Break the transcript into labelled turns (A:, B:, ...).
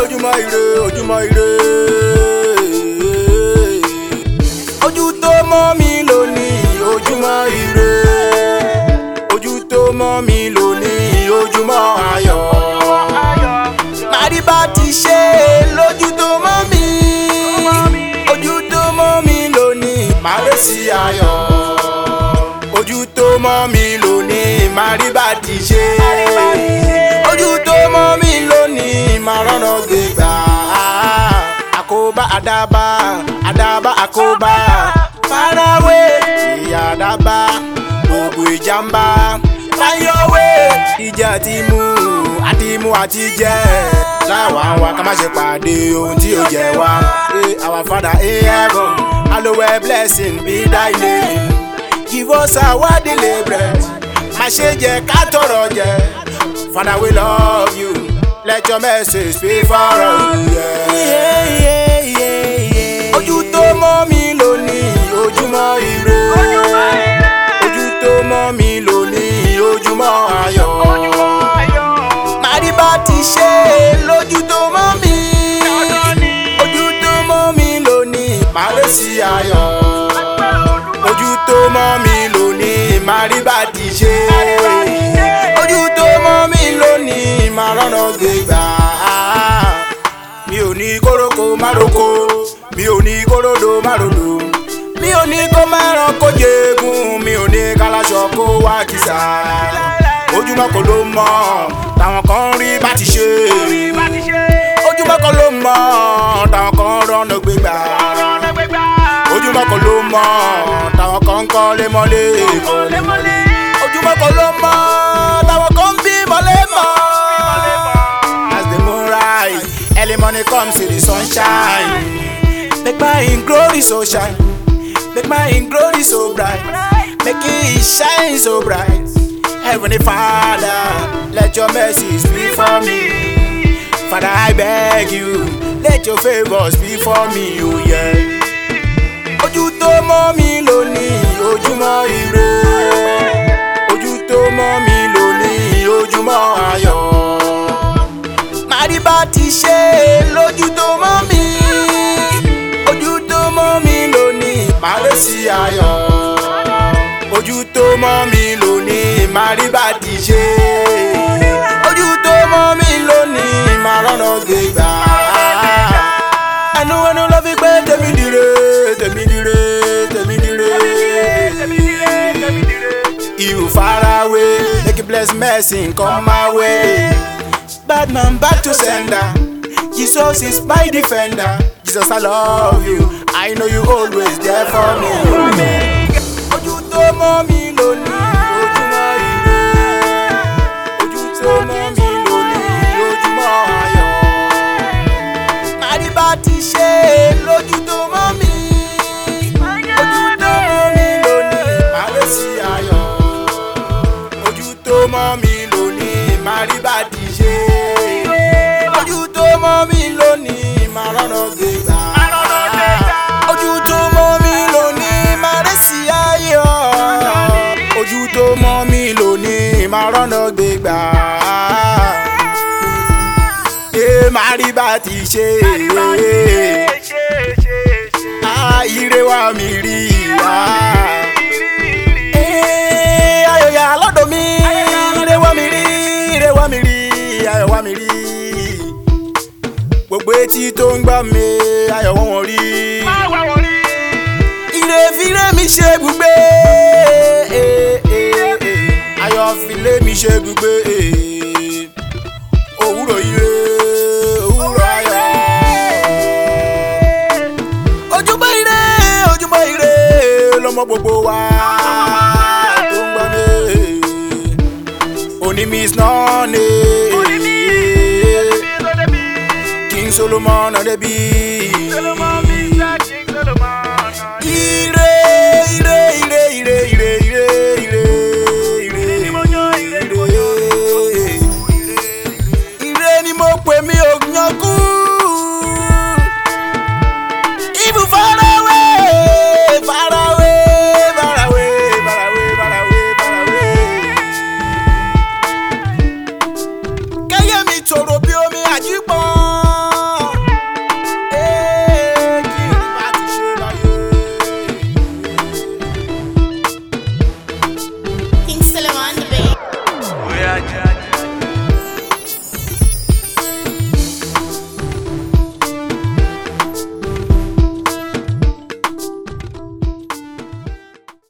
A: ojúmọ́ ire ojúmọ́ ire. ojú tó mọ́ mi lónìí ojúmọ́ ire. ojú tó mọ́ mi lónìí ojúmọ́ ayọ̀. màrí bá ti ṣe lójú tó mọ́ mi. ojú tó mọ́ mi lónìí màrí sí ayọ̀. ojú tó mọ́ mi lónìí màrí bá ti ṣe. ojú tó mọ́ mi lónìí màá rọ́nà gbégbá. àkóbá àdábá àdábá àkóbá farawé ìyá àdábá gbogbo ìjàmbá fáyọwé ìjà ti mú àti mú àti jẹ láwa wa ká má ṣe pàdé ohun tí ó jẹ wá. Hey, our father in heaven hallowed blessing be thy name give us our daily bread má ṣe jẹ ká tọrọ jẹ father we love you let your mercy speak for us. Yeah. Yeah, yeah, yeah. ojú tó mọ́ mi lónìí ojúmọ́ ire ojú tó mọ́ mi lónìí ojúmọ́ ayọ̀ màrí bá ti ṣe lójú tó mọ́ mi ojú tó mọ́ mi lónìí màrí sí ayọ̀ ojú tó mọ́ mi lónìí màrí bá ti ṣe ojú tó mọ́ mi lónìí màá rọ́nà gbégbá mi ò ní kóróko mároko mi ò ní kóródo márodò mi ò ní kó mẹ́ràn kó jẹ́gun mi ò ní kálásọ kó wá kìsà ojúmọ́ kò ló mọ̀ táwọn kan rí bá ti ṣe ojúmọ́ kò ló mọ̀ táwọn kan rọ́nà gbégbá ojúmọ́ kò ló mọ̀ táwọn kan ń kọ́ lémọ́lé ojúmọ́ kò ló mọ̀ táwọn kan ń bí mọ́lẹ́mọ́ as the moon rise early morning come see the sunshine make my in glory so shine make my in glory so bright make it shine so bright heavenly father let your mercy speak for me father i beg you let your favour speak for me oh yeah. ojú tó mọ́ mi lónìí ojúmọ́ ire ojú tó mọ́ mi lónìí ojúmọ́ ayọ̀ màrí bá ti ṣe lójú tó mọ́ mi ojú tó mọ́ mi lónìí màrí sí ayọ̀ ojú tó mọ́ mi lónìí màrí bá ti ṣe ojú tó mọ́ mi lónìí màá rọ́nà gbégbá ẹnu ẹnu ló fi gbé tèmi dire tèmi dire tèmi dire you far away make you bless mercy come my way. Bad man back to sender. Jesus is my defender. Jesus, I love you. I know you always there for me. Ojú tó mọ́ mi lónìí, ojúmọ́ ire. Ojú tó mọ́ mi lónìí, ojúmọ́ ayọ̀. Màrí bá ti ṣe lójú tó mọ́ mi. Ojú tó mọ́ mi lónìí, màrí sí ayọ̀. Ojú tó mọ́ mi lónìí, màrí bá ti ṣe ojú tó mọ́ mi lónìí máa rọ́nà gbégbá. ojú tó mọ́ mi lónìí máa rẹ́ sí ayọ̀. ojú tó mọ́ mi lónìí máa rọ́nà gbégbá. ẹ máa rí bá ti ṣe é. ire wa mi rí i. ayọ̀ yà lọ́dọ̀ mi ire wa mi rí ire wa mi rí ayọ̀ wa mi rí gbogbo etí tó ń gbọ́ mi ayọ̀ wọn wọ́n rí. ire fire mi ṣe gbùgbé ayọ̀ file mi ṣe gbùgbé òwúrọ̀ ire òwúrọ̀ ayọ̀. ojúmọ́ ire ojúmọ́ ire lọ́mọ gbogbo wa tó ń gbọ́ mi òní miss nọ́ọ̀nì. King Solomon on the beat.